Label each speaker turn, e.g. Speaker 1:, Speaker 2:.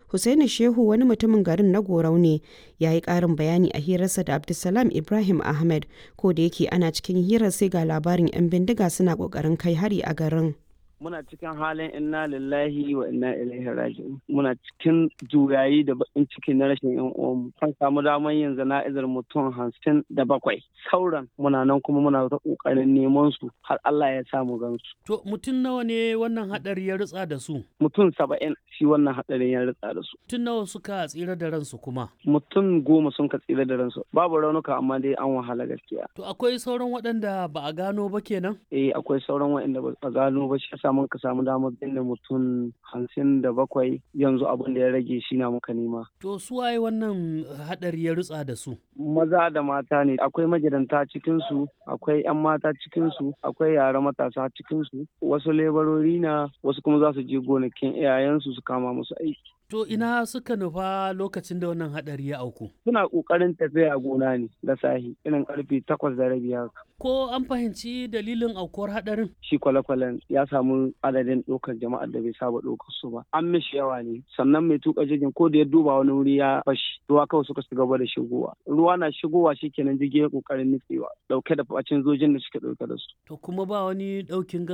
Speaker 1: Hussaini Shehu wani mutumin garin na Gorau ne ya yi ƙarin bayani a hirarsa da Abdulsalam Ibrahim Ahmed ko da yake ana cikin hirar sai ga labarin 'yan bindiga suna ƙoƙarin kai hari a garin.
Speaker 2: muna cikin halin inna lillahi wa inna ilaihi raji'un muna cikin juyayi da bakin ciki na rashin yan uwanmu kan samu damar yin zana'izar mutum hamsin da bakwai sauran muna nan kuma muna ta kokarin neman su har Allah ya samu gansu
Speaker 3: To mutum nawa ne wannan hadari ya ritsa da su?
Speaker 2: mutum saba'in shi wannan hadarin ya ritsa da su
Speaker 3: Mutum nawa suka tsira da ransu kuma?
Speaker 2: mutum goma sun ka tsira da ransu babu raunuka amma dai an wahala gaskiya
Speaker 3: To akwai sauran waɗanda ba a gano ba kenan?
Speaker 2: eh akwai sauran waɗanda ba a gano ba shi yasa mun ka samu damar binne mutum hamsin da bakwai yanzu abin da ya rage shi na muka nema
Speaker 3: To su waye wannan hadari ya ritsa da su?
Speaker 2: maza da mata ne akwai magidanta cikinsu akwai 'yan mata cikinsu akwai yara matasa cikinsu wasu lebarori na wasu kuma za su je gonakin iyayensu su kama musu aiki
Speaker 3: To ina suka nufa lokacin da wannan hadari ya auku?
Speaker 2: suna ƙoƙarin tafiya gona ne da sahi irin karfe takwas da rabi haka
Speaker 3: Ko an fahimci dalilin aukuwar hadarin?
Speaker 2: shi kwale-kwalen ya samu adadin ɗaukar jama'ar da bai saba ɗaukar su ba an mishi yawa ne sannan mai tuka jirgin ko da ya duba wani wuri ya fashi ruwa kawai suka shiga gaba da shigowa ruwa na shigowa shikenan jirgin ya ƙoƙarin nutsewa ɗauke da bacin zojin da suke ɗauke da su
Speaker 3: To kuma ba wani ɗaukin